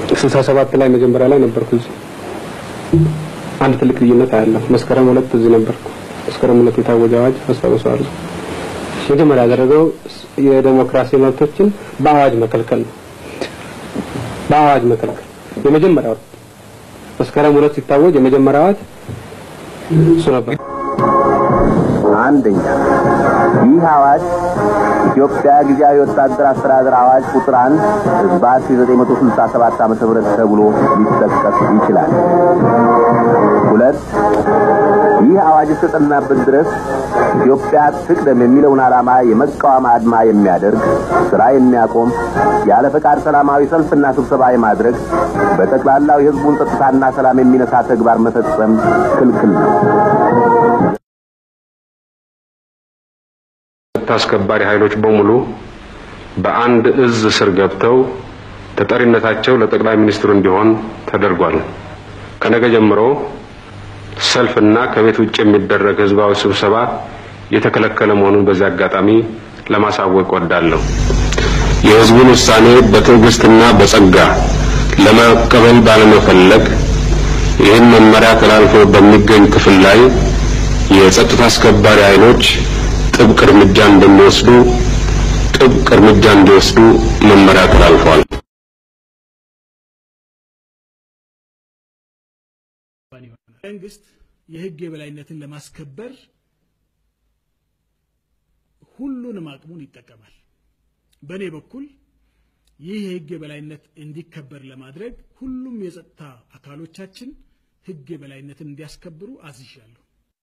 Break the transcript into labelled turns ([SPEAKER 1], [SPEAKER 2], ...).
[SPEAKER 1] ስልሳ ሰባት ላይ መጀመሪያ ላይ ነበርኩ እዚህ አንድ ትልቅ ልዩነት አያለሁ። መስከረም ሁለት እዚህ ነበርኩ። መስከረም ሁለት የታወጀ አዋጅ አስታውሰዋለሁ። መጀመሪያ ያደረገው የዴሞክራሲ መብቶችን በአዋጅ መከልከል ነው። በአዋጅ መከልከል የመጀመሪያው መስከረም ሁለት ሲታወጅ የመጀመሪያ አዋጅ እሱ ነበር።
[SPEAKER 2] አንደኛ ይህ አዋጅ ኢትዮጵያ ጊዜያዊ ወታደር አስተዳደር አዋጅ ቁጥር 1 ህዝባት 1967 ዓመተ ምህረት ተብሎ ሊጠቀስ ይችላል። ሁለት ይህ አዋጅ እስከጸናበት ድረስ ኢትዮጵያ ትቅደም የሚለውን ዓላማ የመቃወም አድማ የሚያደርግ ስራ የሚያቆም ያለ ፈቃድ ሰላማዊ ሰልፍና ስብሰባ የማድረግ በጠቅላላው የህዝቡን ጸጥታና ሰላም የሚነሳ ተግባር መፈጸም ክልክል ነው።
[SPEAKER 3] አስከባሪ ኃይሎች በሙሉ በአንድ እዝ ስር ገብተው ተጠሪነታቸው ለጠቅላይ ሚኒስትሩ እንዲሆን ተደርጓል። ከነገ ጀምሮ ሰልፍና ከቤት ውጭ የሚደረግ ህዝባዊ ስብሰባ የተከለከለ መሆኑን በዚህ አጋጣሚ ለማሳወቅ ወዳለሁ። የህዝቡን ውሳኔ በትዕግስትና በጸጋ ለመቀበል ባለመፈለግ ይህን መመሪያ ተላልፎ በሚገኝ ክፍል ላይ የጸጥታ አስከባሪ ኃይሎች ጥብቅ እርምጃ እንደሚወስዱ ጥብቅ እርምጃ እንዲወስዱ መመሪያ ተላልፏል።
[SPEAKER 4] መንግስት የህግ የበላይነትን ለማስከበር ሁሉንም አቅሙን ይጠቀማል። በእኔ በኩል ይህ የህግ የበላይነት እንዲከበር ለማድረግ ሁሉም የጸጥታ አካሎቻችን ህግ የበላይነትን እንዲያስከብሩ አዝዣለሁ።